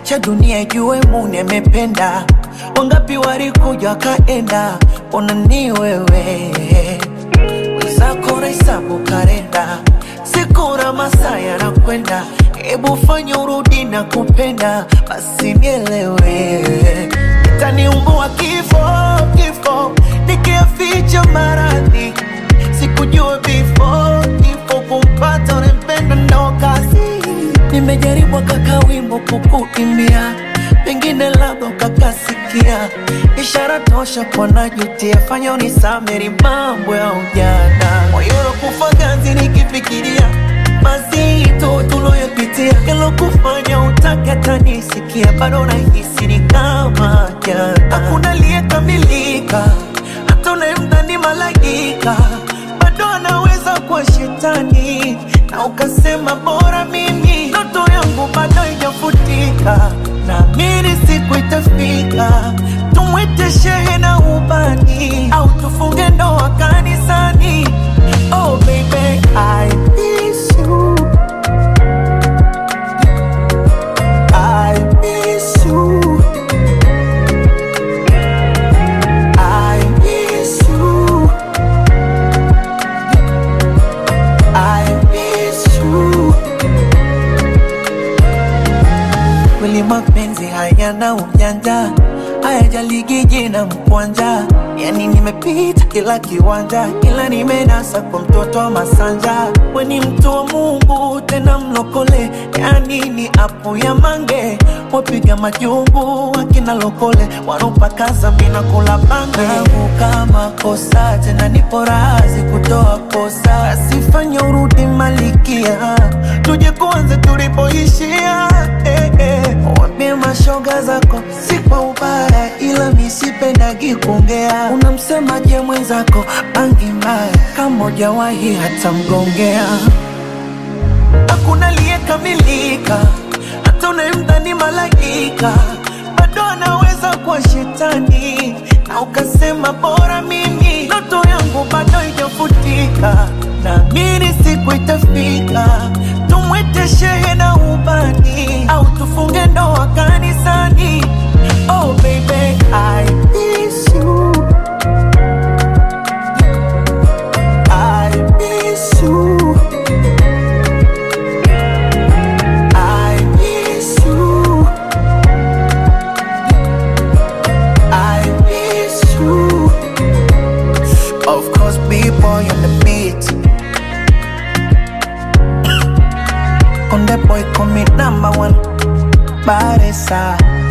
acha dunia ijue Muni amependa. Wangapi walikuja wakaenda, ona ni wewe wenzako nahesabu karenda, siku na masaa yanakwenda, hebu fanya urudi na kupenda, basi nielewe, itaniumbua kifo kifo, nikiaficha maradhi, sikujua before kifo kumpata unempenda ndo kazi. Nimejaribu kaka wimbo kukuimbia, pengine labda ukakasikia, ishara tosha kwa najutia, fanya unisameri mambo ya ujana, moyo unakufa ganzi nikifikiria mazito tuloyopitia, yalokufanya utake hata nisikia, bado nahisi ni kama jana, hakuna aliyekamilika, hata unayemdhani malaika bado anaweza kuwa shetani, na ukasema bora mimi, ndoto yangu bado haijafutika, naamini siku itafika, tumwite shehe na ubani, au tufunge ndoa kanisani. Oh baby, I miss you. I miss you. I miss you. I miss you. Kweli mapenzi hayana ujanja, hayajaligi jina mkwanja. Yani nimepita kila kiwanja, ila nimenasa kwa mtoto wa Masanja. We ni mtu wa Mungu tena mlokole, yani ni apo ya mange. Wapiga majungu wakina lokole, wanopakaza mina kula bange. Kama kosa tena nipo razi kutoa kosa, asifanya urudi malikia, tuje kuanze tulipoishia eh, eh. Wambie mashoga zako si kwa ubaya, ila misipendagi kuongea. Unamsemaje mwenzako bangi mbaya, kama hujawahi hata mgongea. Hakuna aliyekamilika, hata unayemdhani malaika bado anaweza kuwa shetani, na ukasema bora mimi, ndoto yangu bado haijafutika, naamini siku itafika, tumwite shehe na ubani, au tufunge ndoa kanisani. Oh baby, I miss you. I miss you. I miss you. I miss you. Of course, B-boy on the beat. On the boy, call me number one. Baresa.